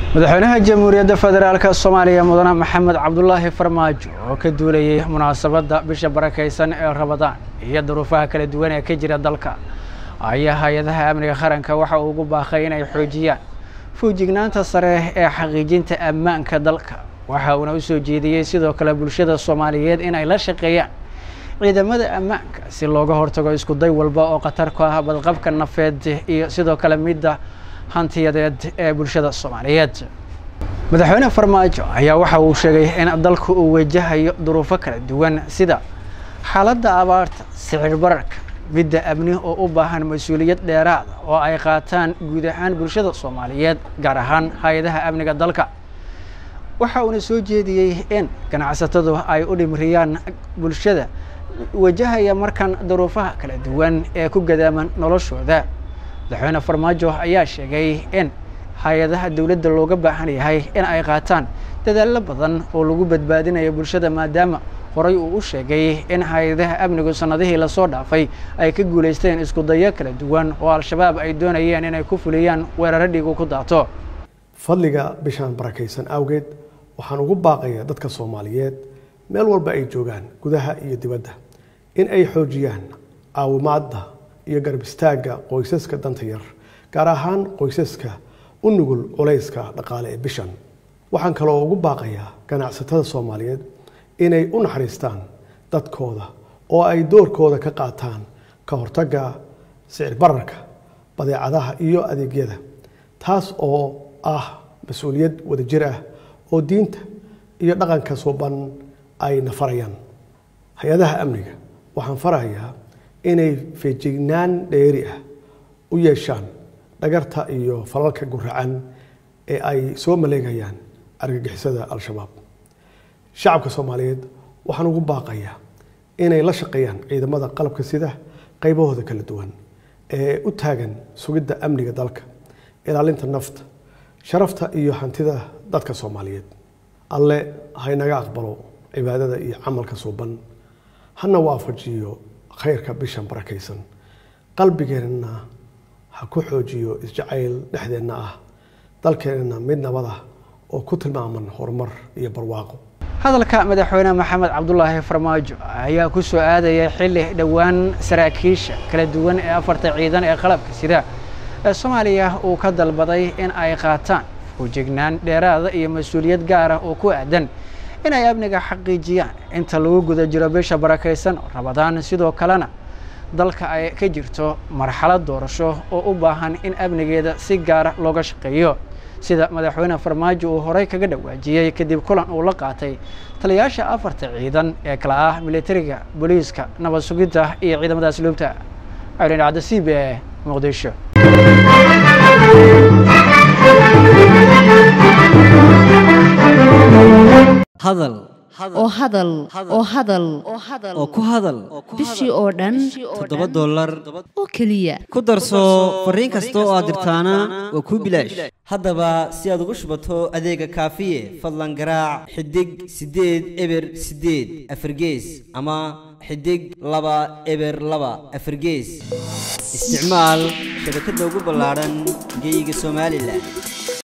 madaxweynaha jamhuuriyadda federaalk soomaaliya mudane maxamed cabdulaahi farmaajo oo ka duulayay munaasabadda bisha barakaysan ee rabadaan iyo duruufaha kala duwan ee ka jira dalka ayaa hay-adaha amniga qaranka waxa uu ugu baaqay inay xoojiyaan fuujignaanta sare ee xaqiijinta ammaanka dalka waxa uuna u soo jeediyey sidoo kale bulshada soomaaliyeed inay la shaqeeyaan ciidamada ammaanka si looga hortago isku day walba oo khatar ku ah badqabka nafeed iyo sidoo kale midda hantiyadeed ee bulshada soomaaliyeed madaxweyne farmaajo ayaa waxa uu sheegay in dalku uu wajahayo duruufo kala duwan sida xaaladda abaarta sicir bararka midda amni oo u baahan mas-uuliyad dheeraada oo ay qaataan guud ahaan bulshada soomaaliyeed gaar ahaan hay-adaha amniga dalka waxa uuna soo jeediyey in ganacsatadu ay u dhimriyaan bulshada wajahaya markan duruufaha kala duwan ee ku gadaaman noloshooda madaxweyne farmaajo ayaa sheegay in hay-adaha dowladda looga baahan yahay in ay qaataan dadaallo badan oo lagu badbaadinayo bulshada maadaama horay uu u sheegay in hay-adaha amnigu sanadihii lasoo dhaafay ay ka guulaysteen isku dayo kala duwan oo al-shabaab ay doonayeen inay ku fuliyaan weeraro dhiigu ku daato fadliga bishaan barakaysan awgeed waxaan ugu baaqayaa dadka soomaaliyeed meel walba ay joogaan gudaha iyo dibadda in ay xoojiyaan caawimaadda iyo garab istaagga qoysaska danta yar gaar ahaan qoysaska u nugul culayska dhaqaale ee bishan waxaan kaloo ugu baaqayaa ganacsatada soomaaliyeed inay u naxariistaan dadkooda oo ay doorkooda ka qaataan ka hortagga sicir bararka badeecadaha iyo adeegyada taas oo ah mas-uuliyad wadajir ah oo diinta iyo dhaqanka suuban ay nafarayaan hay-adaha amniga waxaan farayaa inay feejignaan dheeri ah u yeeshaan dhagarta iyo falalka guracan ee ay soo maleegayaan argagixisada al-shabaab shacabka soomaaliyeed waxaan ugu baaqayaa inay la shaqeeyaan ciidamada qalabka sida qaybahooda kala duwan ee u taagan sugidda amniga dalka ilaalinta nafta sharafta iyo hantida dadka soomaaliyeed alle haynaga aqbalo cibaadada iyo camalka suuban hana waafajiyo khayrka bishan barakaysan qalbigeenna ha ku xoojiyo isjacayl dhexdeenna ah dalkeenna mid nabad ah oo ku tilmaaman horumar iyo barwaaqo hadalka madaxweyne maxamed cabdulaahi farmaajo ayaa ku soo aadaya xilli dhowaan saraakiisha kala duwan ee afarta ciidan ee qalabka sida ee soomaaliya uu ka dalbaday in ay qaataan fuujignaan dheeraada iyo mas-uuliyad gaar ah oo ku aadan inay amniga xaqiijiyaan inta lagu guda jiro bisha barakaysan oo rabadaan sidoo kalena dalka ay ka jirto marxalad doorasho oo u baahan in amnigeeda si gaara looga shaqeeyo sida madaxweyne farmaajo uu horey kaga dhawaajiyey kadib kulan uu la qaatay taliyayaasha afarta ciidan ee kala ah militariga booliiska nabad sugidda iyo ciidamada asluubta cawlin cabdi c b e muqdisho hadal oo hadal oo hadal oo ku hadal bishii oo dhan toddoba dollar oo keliya ku darso fariin kasta oo aad dirtaana waa kuu bilaash haddaba si aad ugu shubato adeega kaafiye fadlan garaac xidig siddeed eber siddeed afargees ama xidig laba eber laba afargees isticmaal shabakadda ugu ballaadhan geeyiga somalilan